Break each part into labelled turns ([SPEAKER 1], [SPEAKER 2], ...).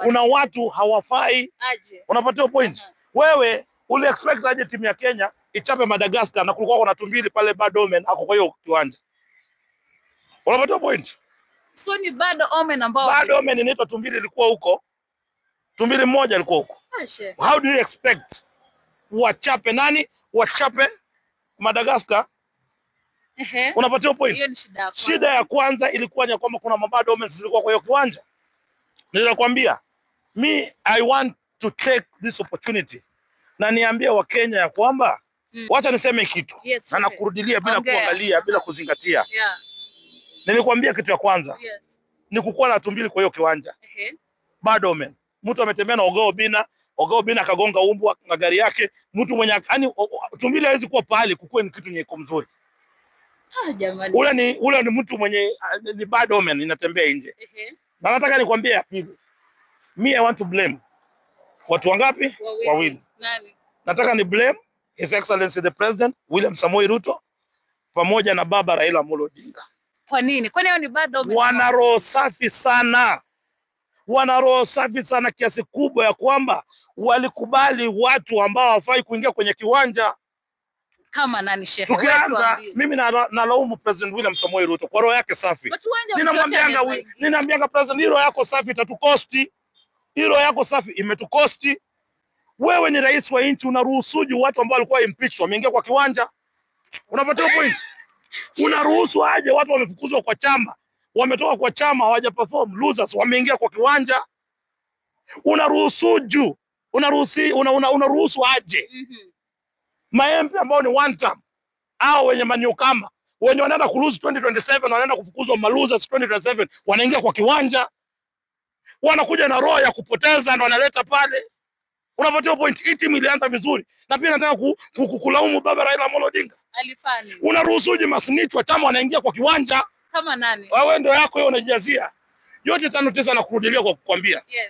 [SPEAKER 1] kuna watu hawafai.
[SPEAKER 2] aje.
[SPEAKER 1] Unapatia point.
[SPEAKER 2] Aha.
[SPEAKER 1] Wewe uli expect aje timu ya Kenya ichape Madagascar na kulikuwa kuna tumbili pale bad omen ako kwa hiyo kiwanja. Unapatia point.
[SPEAKER 2] So ni bad omen ambao
[SPEAKER 1] Bad omen inaitwa tumbili ilikuwa huko. Tumbili mmoja alikuwa huko.
[SPEAKER 2] Ashe.
[SPEAKER 1] How do you expect wachape nani? Wachape Madagascar?
[SPEAKER 2] Ehe.
[SPEAKER 1] Unapatia point.
[SPEAKER 2] Hiyo ni shida yako.
[SPEAKER 1] Shida ya kwanza ilikuwa ni kwamba kuna mabad omens zilikuwa kwa hiyo kiwanja. Nilikwambia me I want to take this opportunity na niambie Wakenya ya kwamba
[SPEAKER 2] Mm.
[SPEAKER 1] wacha niseme kitu
[SPEAKER 2] Yes,
[SPEAKER 1] na
[SPEAKER 2] sure.
[SPEAKER 1] nakurudilia bila
[SPEAKER 2] Ongea.
[SPEAKER 1] kuangalia bila kuzingatia.
[SPEAKER 2] Yeah.
[SPEAKER 1] Nilikwambia kitu ya kwanza
[SPEAKER 2] Yes.
[SPEAKER 1] ni kukuwa na tumbili kwa hiyo kiwanja.
[SPEAKER 2] Ehe.
[SPEAKER 1] Bad omen. Mtu ametembea na Ogoo Bina, Ogoo Bina akagonga umbwa na gari yake. Mtu mwenye yani tumbili hawezi kuwa pahali kukuwe ni kitu nyeko mzuri.
[SPEAKER 2] Ah, jamani.
[SPEAKER 1] Ule ni ule ni mtu mwenye ah, ni bad omen inatembea nje.
[SPEAKER 2] Ehe.
[SPEAKER 1] Na nataka nikwambie ya pili. Me I want to blame. Watu wangapi?
[SPEAKER 2] Wawili.
[SPEAKER 1] Wawili.
[SPEAKER 2] Nani?
[SPEAKER 1] Nataka ni blame His Excellency the President William Samoei Ruto pamoja na baba Raila Amolo Odinga.
[SPEAKER 2] Kwa nini? Kwani hiyo ni bad omen?
[SPEAKER 1] Wana roho safi sana, wana roho safi sana kiasi kubwa ya kwamba walikubali watu ambao hawafai kuingia kwenye kiwanja.
[SPEAKER 2] Kama nani shehe? Wewe
[SPEAKER 1] Tukianza,
[SPEAKER 2] tuambie.
[SPEAKER 1] mimi na- nalaumu President William Samoei Ruto kwa roho yake safi.
[SPEAKER 2] Watu wanja
[SPEAKER 1] Ninamwambianga
[SPEAKER 2] mtoto
[SPEAKER 1] wi-
[SPEAKER 2] anaweza
[SPEAKER 1] ninamwambianga president, hilo yako safi itatukosti, hilo yako safi imetukosti. Wewe ni rais wa nchi, unaruhusuji watu ambao walikuwa impeached wameingia kwa kiwanja? Unapata point? Unaruhusu aje watu wamefukuzwa kwa chama, wametoka kwa chama hawaja perform, losers wameingia kwa kiwanja? Unaruhusuju, unaruhusi, una, una, unaruhusu aje
[SPEAKER 2] Mhm.
[SPEAKER 1] maembe ambao ni one term au wenye maniukama wenye wanaenda kulose 2027 wanaenda kufukuzwa malosers 2027 wanaingia kwa kiwanja wanakuja na roho ya kupoteza na wanaleta pale unapatia point hii timu ilianza vizuri na pia nataka ku, ku, ku, kulaumu baba Raila Amolo Odinga
[SPEAKER 2] Alifani.
[SPEAKER 1] unaruhusuje masnitch wa chama wanaingia kwa kiwanja
[SPEAKER 2] Kama nani?
[SPEAKER 1] wewe ndio yako hiyo unajazia yote tano tisa na kurudilia kwa kukwambia
[SPEAKER 2] Yes.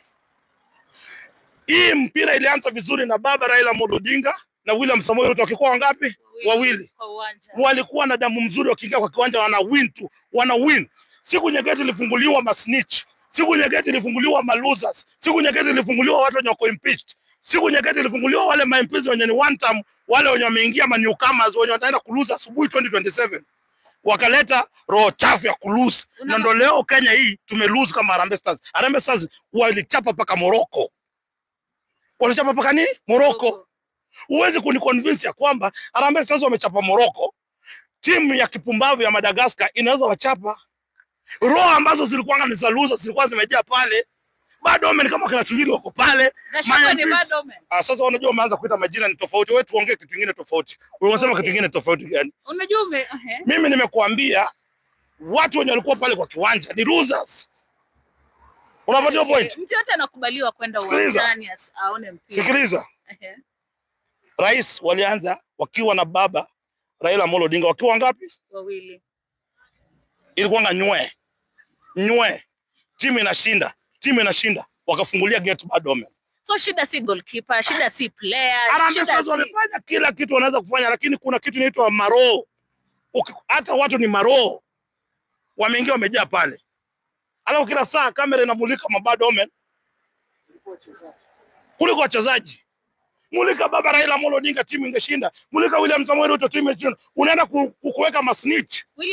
[SPEAKER 1] hii mpira ilianza vizuri na baba Raila Amolo Odinga na William Samoei Ruto wakikuwa wangapi wawili
[SPEAKER 2] Kwa uwanja.
[SPEAKER 1] walikuwa na damu mzuri, wakiingia kwa kiwanja wana win tu, wana win. Siku nyegeti ilifunguliwa masnitch, siku nyegeti ilifunguliwa malosers, siku nyegeti ilifunguliwa watu wenye wako impeached, siku nyegeti ilifunguliwa wale maimpeachment wenye ni one term, wale wenye wameingia ma newcomers wenye wataenda kuluza asubuhi 2027 wakaleta roho chafu ya kuluse,
[SPEAKER 2] Una-
[SPEAKER 1] na ndo leo Kenya hii tumelose kama Harambee Stars. Harambee Stars walichapa paka Morocco, walichapa paka nini Morocco huwezi kuniconvince ya kwamba Harambee Stars wamechapa Morocco, timu ya kipumbavu ya Madagascar inaweza wachapa. Roho ambazo zilikuwa ni za losers zilikuwa zimejaa pale, bado wame ni kama kina Tumbili wako pale.
[SPEAKER 2] Na shaka ni
[SPEAKER 1] Maimpeachment-
[SPEAKER 2] bad omen.
[SPEAKER 1] Ah, sasa unajua umeanza kuita majina ni tofauti, wewe tuongee kitu kingine tofauti. Wewe unasema
[SPEAKER 2] Okay.
[SPEAKER 1] kitu kingine tofauti gani?
[SPEAKER 2] Unajua ume ehe.
[SPEAKER 1] Mimi nimekuambia watu wenye walikuwa pale kwa kiwanja ni losers. Unapatia point?
[SPEAKER 2] Mtu yote anakubaliwa kwenda
[SPEAKER 1] Sikiliza.
[SPEAKER 2] uwanjani as- aone mpira.
[SPEAKER 1] Sikiliza.
[SPEAKER 2] Ehe.
[SPEAKER 1] Rais walianza wakiwa na baba Raila Amolo Odinga wakiwa wangapi?
[SPEAKER 2] Wawili.
[SPEAKER 1] ilikuwanga nywe nywe, timu inashinda, timu inashinda, wakafungulia gate bad omen.
[SPEAKER 2] So shida si goalkeeper, shida si player,
[SPEAKER 1] Harambee
[SPEAKER 2] shida
[SPEAKER 1] Stars
[SPEAKER 2] si
[SPEAKER 1] wamefanya kila kitu wanaweza kufanya, lakini kuna kitu inaitwa maroho. Uki- Hata watu ni maroho, wameingia wamejaa pale, alafu kila saa kamera inamulika mabad omen kuliko wachezaji. Mulika baba Raila Amolo Odinga, timu ingeshinda. Mulika William Samoei Ruto, timu ingeshinda. Unaenda ku- ku- kuweka masnitch